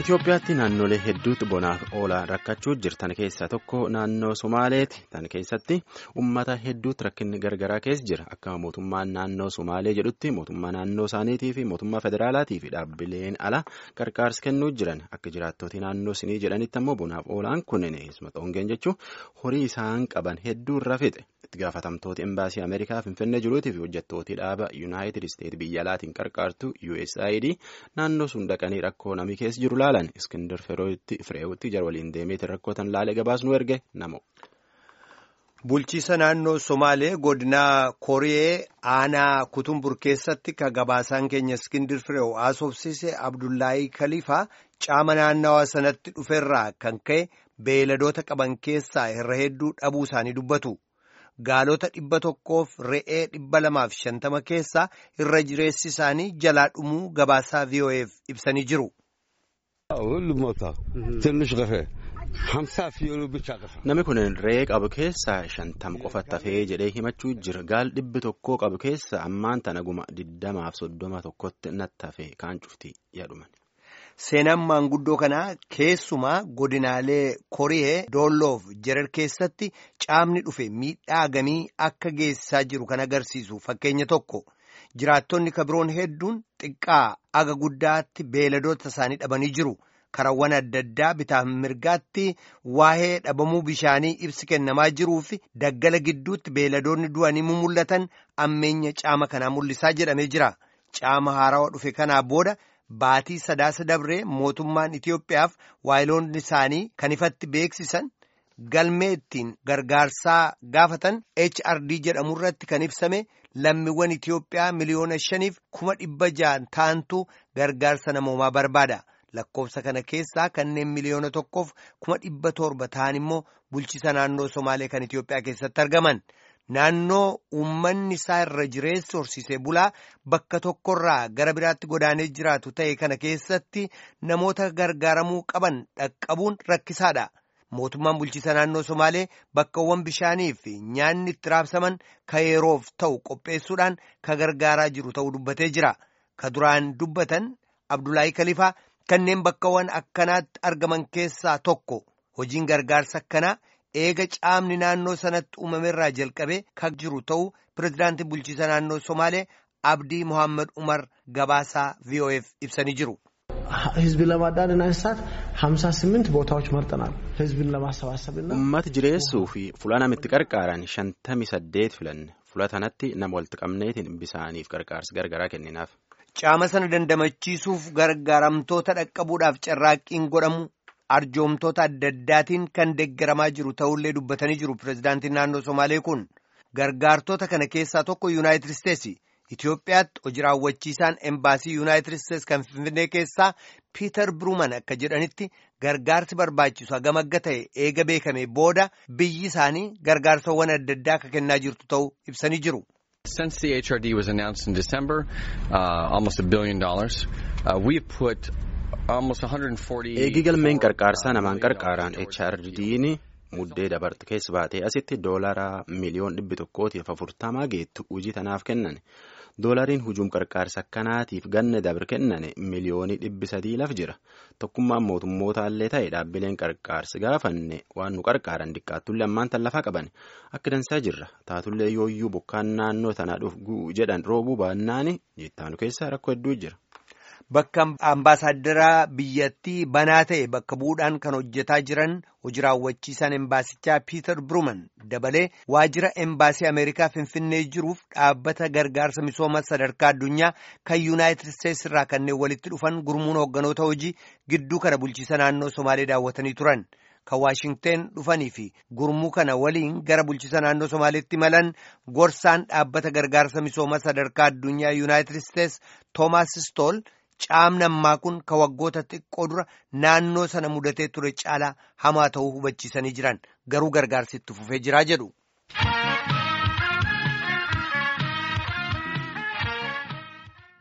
Itoophiyaatti naannolee hedduutti bonaaf oolaa rakkachuu jirtan keessaa tokko naannoo Somaaleeti. Tan keessatti uummata hedduutti rakkinni gargaraa keessa jira. Akka mootummaan naannoo Somaalee jedhutti mootummaa naannoo isaaniitii fi mootummaa federaalaatii fi dhaabbileen ala gargaarsa kennuu jiran. Akka jiraattoti naannoo sinii jedhanitti ammoo bonaaf oolaan kunneen eessuma xongeen jechuun horii isaan qaban hedduu irra fixe. Itti gaafatamtooti embaasii Ameerikaa Finfinnee jiruutii fi hojjettooti dhaaba Yuunaayitid Isteet biyya alaatiin qarqaartu USAID naannoo sun dhaqanii rakkoo namni keessa jiru laalan Iskindar Fireewutti jara waliin deemeetiin rakkootan laalee gabaasnu erge namo. Bulchiisa naannoo Somaalee godina Koree aanaa Kutumbur keessatti ka gabaasaan keenya Iskindir Fireew haasofsiise Abdullaahii Kaliifaa caama naannawaa sanatti dhuferraa kan ka'e beeladoota qaban keessaa irra hedduu dhabuu isaanii dubbatu. Gaalota dhibba tokkoof re'ee dhibba lamaaf shantama keessaa irra jireessi isaanii jalaa dhumuu gabaasaa VOA'f ibsanii jiru. Namni kun re'ee qabu keessaa shantama qofatti hafee jedhee himachuu jira. Gaal dhibbi tokkoo qabu keessa ammaan tana guma diddamaaf soddoma tokkotti natti hafe kaan cufti yaaduma. Seenaan maanguddoo kanaa keessumaa godinaalee Koree Doolloof Jerar keessatti caamni dhufe miidhaa gamii akka geessisaa jiru kan agarsiisu fakkeenya tokko. Jiraattonni kabiroon hedduun xiqqaa aga guddaatti beeladoota isaanii dhabanii jiru. Karawwan adda addaa bitaaf mirgaatti waa'ee dhabamuu bishaanii ibsi kennamaa jiruu fi daggala gidduutti beeladoonni du'anii mul'atan ammeenya caama kanaa mul'isaa jedhamee jira. Caama haarawaa dhufe kanaa booda baatii sadaasa dabree mootummaan Itiyoophiyaaf waayiloonni isaanii kan ifatti beeksisan galmee ittiin gargaarsaa gaafatan HRD jedhamu irratti kan ibsame lammiiwwan Itiyoophiyaa miliyoona shaniif kuma dhibba ja'an ta'antu gargaarsa namoomaa barbaada. Lakkoofsa kana keessaa kanneen miliyoona tokkoof kuma dhibba torba ta'an immoo bulchiisa naannoo Somaalee kan Itiyoophiyaa keessatti argaman. Naannoo uummanni isaa irra jireessi horsiisee bulaa bakka tokkorraa gara biraatti godaanee jiraatu ta'e kana keessatti namoota gargaaramuu qaban dhaqqabuun rakkisaadha. Mootummaan bulchiisa naannoo Somaalee bakkawwan bishaanii fi nyaanni itti raabsaman ka yeroof ta'u qopheessuudhaan ka gargaaraa jiru ta'uu dubbatee jira. Ka duraan dubbatan Abdullaahii Kalifaa. Kanneen bakkawwan akkanaatti argaman keessaa tokko hojiin gargaarsa akkanaa eega caamni naannoo sanatti uumamerraa jalqabee kan jiru ta'uu pirezidaantii bulchiisa naannoo Somaalee Abdii Mohaammed Umar gabaasaa VOF ibsanii jiru. ህዝብን ለማዳንና እንስሳት ሀምሳ ስምንት ቦታዎች መርጠናል። ህዝብን ለማሰባሰብና Uummata jireessuu fi fuula namitti qarqaaran shantamii saddeet filanne fuula kanatti nama walitti qabneetiin bisaaniif gargaarsa gargaraa kenninaaf. Caama sana dandamachiisuuf gargaaramtoota dhaqqabuudhaaf carraaqqiin godhamu arjoomtoota adda addaatiin kan deeggaramaa jiru ta'ullee dubbatanii jiru pirezidaantiin naannoo Somaalee kun gargaartota kana keessaa tokko Yuunaayitid Isteetsi. Itoophiyaatti hojii raawwachiisaan embaasii Yuunaayitid Isteetsi kan Finfinnee keessaa Piiter Biruuman akka jedhanitti gargaarsi barbaachisu hagam akka ta'e eega beekame booda biyyi isaanii gargaarsawwan adda addaa akka kennaa jirtu ta'uu ibsanii jiru. Since the HRD was announced in December, uh, almost a billion dollars, uh, we've put almost 140. Eegi galmeen qarqaarsaa namaan qarqaaraan HRD'n muddee dabarte keessa baatee asitti doolaraa miliyoon dhibbi tokkootiif afurtamaa geettu hojii tanaaf kennan. Doolariin hujuum qarqaarsa akkanaatiif ganna dabre kennane miliyoonii dhibbi sadii laf jira. Tokkummaan mootummootallee ta'e dhaabbileen qarqaarsi gaafanne waan nu qarqaaran diqqaattullee ammaan tan lafaa qaban akka dansaa jirra. Taatullee yooyyuu bokkaan naannoo tanaa dhufu jedhan roobuu baannaani jettaanu keessa rakkoo hedduu jira. Bakka ambaasaaddara biyyattii banaa ta'e bakka bu'uudhaan kan hojjetaa jiran hojii raawwachiisaan embaasichaa Piiter Biruuman dabalee waajjira embaasii Ameerikaa Finfinnee jiruuf dhaabbata gargaarsa misooma sadarkaa addunyaa kan Yuunaayitid Isteetsi irraa kanneen walitti dhufan gurmuun hoogganoota hojii gidduu kana bulchiisa naannoo Somaalee daawwatanii turan. Kan Waashingteen dhufanii fi gurmuu kana waliin gara bulchiisa naannoo Somaaleetti malan gorsaan dhaabbata gargaarsa misooma sadarkaa addunyaa Yuunaayitid Isteetsi Toomaas Stool. Caamni ammaa kun ka waggoota xiqqoo dura naannoo sana mudatee ture caalaa hamaa ta'uu hubachiisanii jiran garuu gargaarsi itti fufee jiraa jedhu.